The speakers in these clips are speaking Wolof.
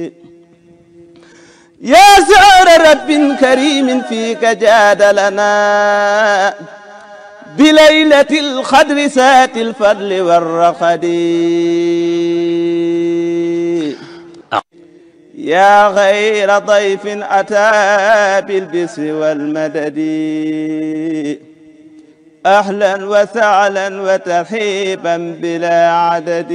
يا سعر رب كريم فيك جاد لنا بليلة القدر سات الفضل والرقد يا غير ضيف أتى بالبسر والمدد أهلا وسهلا وترحيبا بلا عدد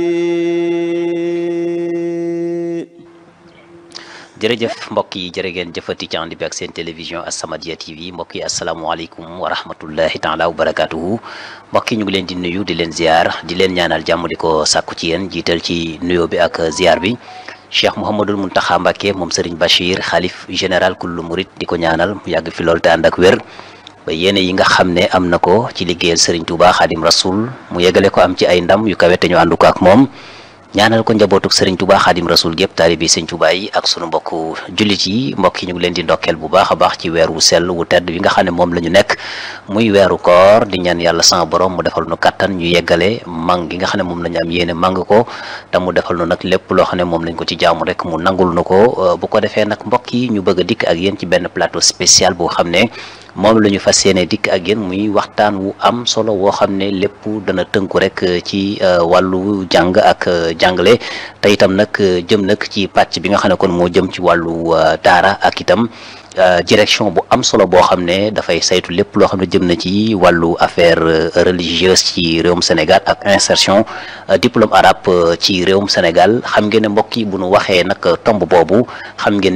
jërëjëf mbokk yi jërë ngeen jëfati ci ànd bi ak seen télévision As-Samadiyya TV mbokk yi asalaamualeykum wa rahmatullahi taala wa barakatuhu mbokk yi ñu ngi leen di nuyu di leen ziar di leen ñaanal jàmm di ko sàkku ci yéen jiital ci nuyoo bi ak ziar bi Cheikh Mouhamadul Mountakha Mbacké moom Serigne Bachir xalif général kullu murit di ko ñaanal mu yàgg fi lool te ànd ak wér ba yéene yi nga xam ne am na ko ci liggéeyal Serigne Touba Khadim Rasoul mu yeggale ko am ci ay ndam yu kawe te ñu àndu ko ak moom ñaanal ko njabootuk Serigne Touba Khadim Rasoul gépp taalibi Serigne Touba yi ak sunu mbokku jullit yi mbokk yi ñu ngi leen di ndokkeel bu baax a baax ci weer wu sell wu tedd wi nga xam ne moom la ñu nekk muy weeru koor di ñaan yàlla sama borom mu defal nu kattan ñu yeggale mang gi nga xam ne moom la ñu am yéene mang ko te mu defal nu nag lépp loo xam ne moom lañ ko ci jaamu rek mu nangul nu ko bu ko defee nag mbokk yi ñu bëgg a dikk ak yéen ci benn plateau spécial boo xam ne moom la ñu fas yéene dikk ak yéen muy waxtaan wu am solo woo xam ne lépp dana tënku rek ci wàllu jàng ak jàngale te itam nag jëm nag ci pàcc bi nga xam ne kon moo jëm ci wàllu daara ak itam direction bu am solo boo xam ne dafay saytu lépp loo xam ne jëm na ci wàllu affaire religieuse ci réewum Sénégal ak insertion diplôme arabe ci réewum Sénégal xam ngeen ne mbokk yi bu nu waxee nag tomb boobu xam ngeen